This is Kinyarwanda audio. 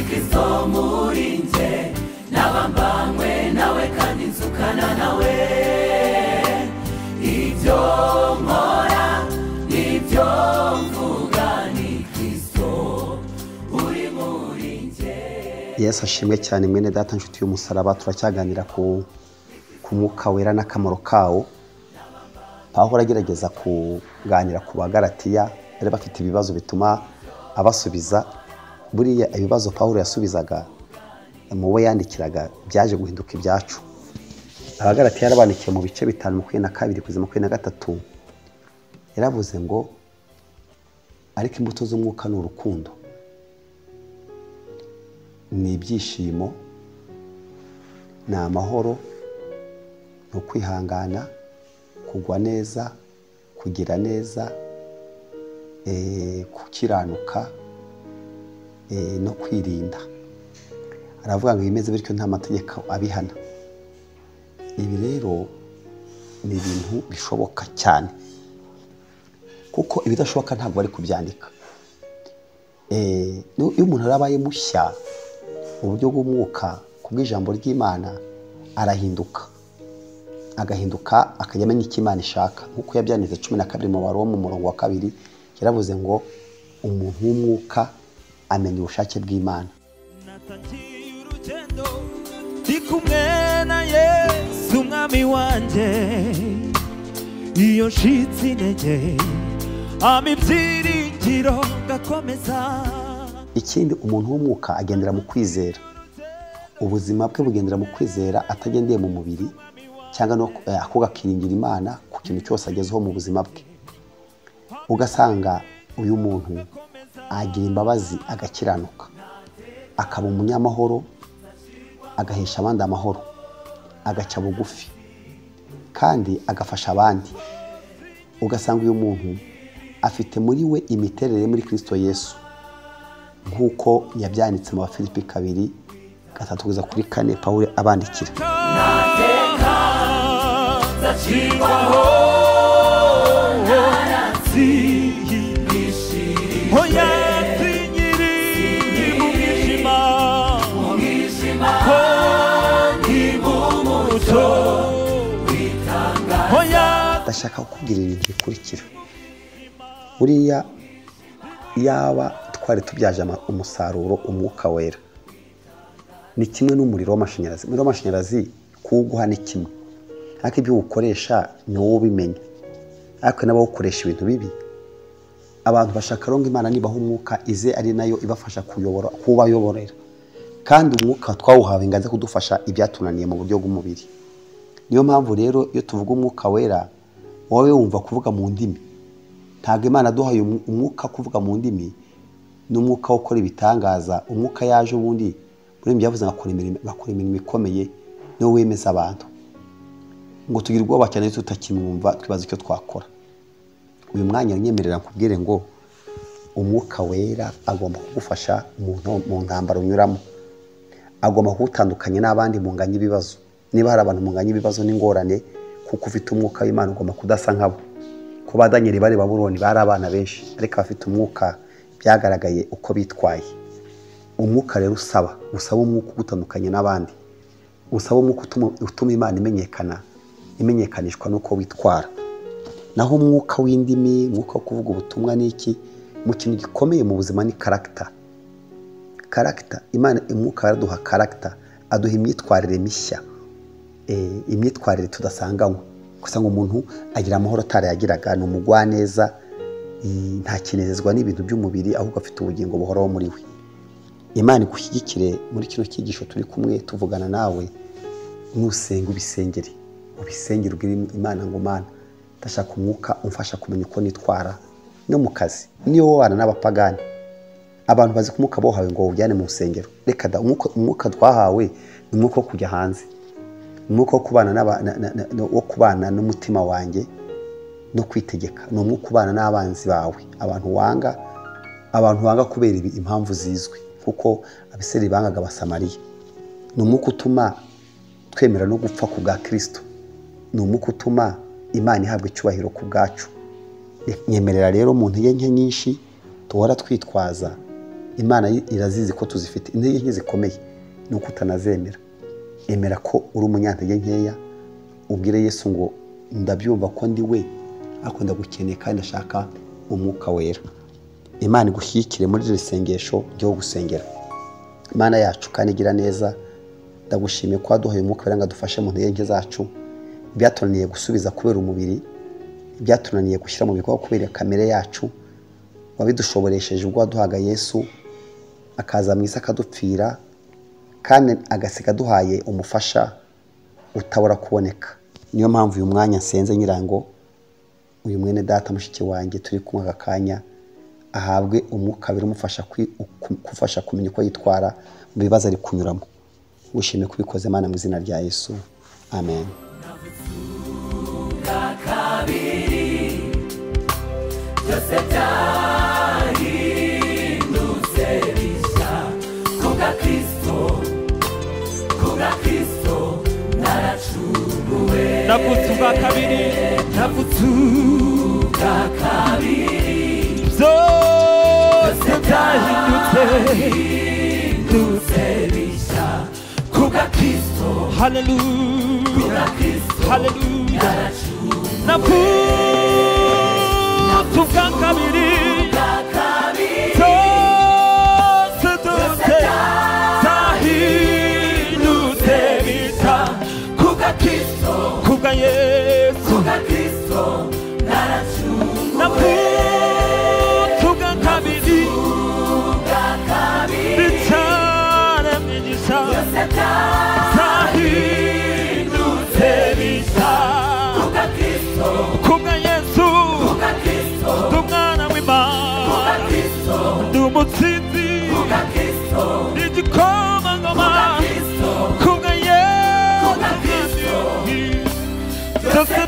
kristo muri njye naba mbanywe nawe kandi nzukana nawe ibyo nkora n'ibyo mvuga ni kristo uri muri njye yesu ashimwe cyane mwene data nshuti y'umusaraba turacyaganira ku ku mwuka wera n'akamaro kawo pahora agerageza kuganira ku bagaratiya bari bafite ibibazo bituma abasubiza buriya ibibazo pahora yasubizaga mu bo yandikiraga byaje guhinduka ibyacu abagaratiya yarabandikiye mu bice bitanu makumyabiri na kabiri kugeza makumyabiri na gatatu yaravuze ngo ariko imbuto z'umwuka ni urukundo ni ibyishimo ni amahoro ni ukwihangana kugwa neza kugira neza eh, gukiranuka eh, no kwirinda aravuga ngo ibimeze bityo nta mategeko abihana ibi rero ni ibintu bishoboka cyane kuko ibidashoboka ntabwo bari kubyandika Eh, nu- iyo umuntu arabaye mushya mu buryo bw'umwuka ku bw'ijambo ry'imana arahinduka agahinduka akajya amenya icyo imana ishaka nk'uko yabyanditse cumi na kabiri mu baro mu murongo wa kabiri yaravuze ngo umuntu w'umwuka amenya ubushake bw'imana natangiye urugendo ndi kumwe na yesu umwami wanjye iyo nshitse intege ama ibyiringiro ngakomeza ikindi umuntu w'umwuka agendera mu kwizera ubuzima bwe bugendera mu kwizera atagendeye mu mubiri cyangwa no eh, ahubwo akiringira imana ku kintu cyose agezeho mu buzima bwe ugasanga uyu muntu agira imbabazi agakiranuka akaba umunyamahoro agahesha abandi amahoro agaca bugufi kandi agafasha abandi ugasanga uyu muntu afite muri we imiterere yo muri kirisito yesu nk'uko yabyanditse mu bafilipi kabiri gatatu kugeza kuri kane pawulo abandikira nateka nzacirwaho Oya sinyiri mu mwijima mu mwijima ko ndi mu mucyo witanga Oya ndashaka kukubwira ibintu bikurikira buriya yaba twari tubyaje ama- umusaruro umwuka wera ni kimwe n'umuriro w'amashanyarazi umuriro w'amashanyarazi kuwuguha ni kimwe ariko ibyo uwukoresha ni wowe ubimenya ariko n'abawukoresha ibintu bibi abantu bashaka rongo imana nibaha umwuka ize ari nayo ibafasha kuyobora kubayoborera kandi umwuka twawuhawe ngo aze kudufasha ibyatunaniye mu buryo bw'umubiri niyo mpamvu rero iyo tuvuga umwuka wera wowe wumva kuvuga mu ndimi ntabwo imana aduhaye umu- umwuka wo kuvuga mu ndimi n'umwuka wo gukora ibitangaza umwuka yaje ubundi muri ibyo yavuze ngo akora imirimo akora imirimo ikomeye niwo wemeza abantu ngo tugira ubwoba cyane iyo tutakimwumva twibaza icyo twakora uyu mwanya unyemerera nkubwire ngo umwuka wera agomba kugufasha mu nto- mu ntambaro unyuramo agomba kuwutandukanya n'abandi munganya ibibazo niba hari abantu munganya ibibazo n'ingorane kuko ufite umwuka w'imana ugomba kudasa nkabo ku badanyeri bari baburoni bari abana benshi ariko abafite umwuka byagaragaye uko bitwaye umwuka rero usaba usaba umwuka ugutandukanya n'abandi usaba umwuka utuma, utuma imana imenyekana imenyekanishwa n'uko witwara naho umwuka w'indimi umwuka wo kuvuga ubutumwa n'iki mu kintu gikomeye mu buzima ni karagita karagita imana umwuka araduha karagita aduha imyitwarire mishya Eh, imyitwarire tudasanganywe gusa ngo umuntu agira amahoro atari yagiraga ni umugwaneza i- ntakinezezwa n'ibintu by'umubiri ahubwo afite ubugingo buhoraho muri we imana igushyigikire muri kino cyigisho turi kumwe tuvugana nawe nusenga ubisengere ubisengere ubwire imana ngo mana ndashaka umwuka umfasha kumenya uko nitwara no mu kazi niyo wabana n'abapagani abantu bazi ko umwuka bohawe ngo bawujyane mu rusengero reka da umwuka umwuka twahawe ni umwuka wo kujya hanze umwuka wo kubana n'aba- na- na- na- wo kubana n'umutima wanjye no kwitegeka ni umwuka ubana n'abanzi bawe abantu wanga abantu wanga kubera ibi- impamvu zizwi kuko abiseri bangaga abasamariya ni umwuka utuma twemera no gupfa ku bwa kirisito ni umwuka utuma imana ihabwa icyubahiro ku bwacu nyemerera rero mu ntege nke nyinshi duhora twitwaza imana irazizi ko tuzifite intege nke zikomeye ni uko utanazemera emera ko uri umunyantege nkeya ubwire yesu ngo ndabyumva ko ndi we ariko ndagukeneye kandi ndashaka umwuka wera imana igushyigikire muri iri sengesho ryo gusengera imana yacu kandi igira neza ndagushimiye ko waduhaye umwuka wera ngo adufashe mu ntege nke zacu ibyatunaniye gusubiza kubera umubiri ibyatunaniye gushyira mu bikorwa kubera kamere yacu wabidushoboresheje ubwo waduhaga yesu akaza mu isi akadupfira kandi agasiga aduhaye umufasha utabura kuboneka niyo mpamvu uyu mwanya nsenze nyirango uyu mwene data mushiki wanjye turi kumwe aka kanya ahabwe umwuka birumufasha gufasha kumenya uko yitwara mu bibazo ari kunyuramo wishimiye kubikoze imana mu izina rya yesu amen kabiri byose byahindutse bishya kubwa kristo kubwa kristo naracunguwe navutse ubwa kabiri navutse ubwa kabiri byose byose byahindutse byahindutse bishya kubwa kristo haleluya kubwa kristo haleluya naracunguwe navutse ubwa kabiri kabiri byose byose byahindutse bisa kubwa kristo ku bwa yesu kubwa kristo naracunguwe navutse ubwa kabiri kubwa kabiri bicara imigisha byose byahindutse byahindutse bisa kubwa kristo ku bwa yesu kubwa kristo Ndi umwana kubwa w'imana kristo ndi umutsinzi kubwa kristo ndi igikomangoma kubwa kristo kubwa yesu byose